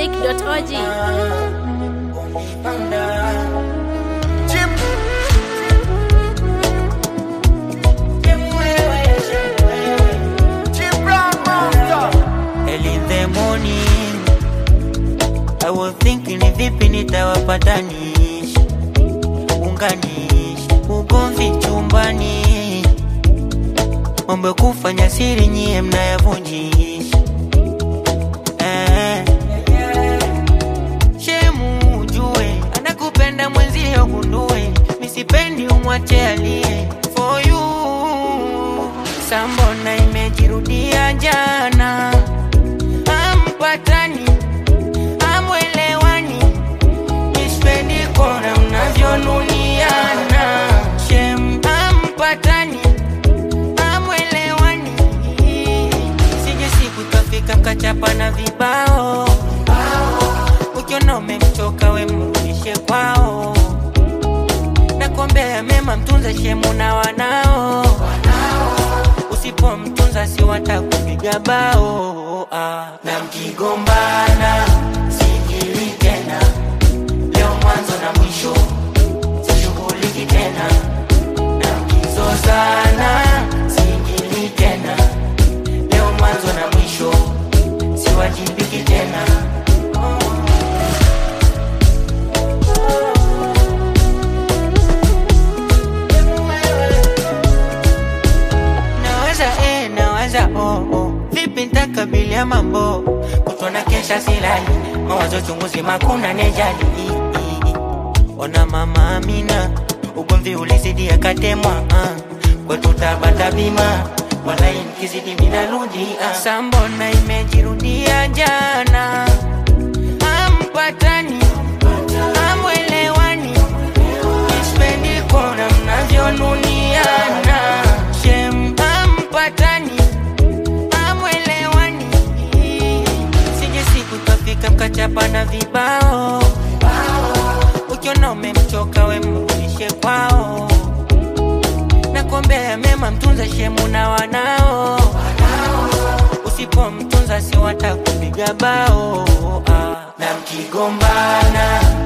Mosaic.org. Early in the morning I was thinking ni vipi nitawapatanisha unganisha ugomvi chumbani mambo ya kufanya siri nyie mnayavunjisha eh. Shemu ujue anakupenda mwenzio gundue misipendi umwache alie for you sambona imejirudia jana ampatani amwelewani mispendi kona mnavyonuniana shem ampatani amwelewani sije siku ikafika mkachapa na vibao ukiona umemchoka we mrudishe kwao nakuombea mema mtunze shemu na wanao usipomtunza si watakupiga bao ah. na mkigombana sijili tena leo mwanzo na mwisho sishughuliki tena na mkizozana sijili tena leo mwanzo na mwisho siwajibiki tena naweza eh, naweza oh, oh. vipi ntakabilia mambo kutona kesha silali mawazo chunguzi makuna nejali I, i, i. ona mama amina ugomvi ulizidi akatemwa uh. kwetu tabata bima walai mkizidi minarudi uh. sambona imejirudia jana ampatani amwelewani ispendi kona mnavyonuniana shem ampatani amwelewani sije siku ikafika mkachapa na vibao ukiona umemchoka we mrudishe kwao nakuombea mema mtunze shemu na wanao usipomtunza si watakupiga bao ah. na mkigombana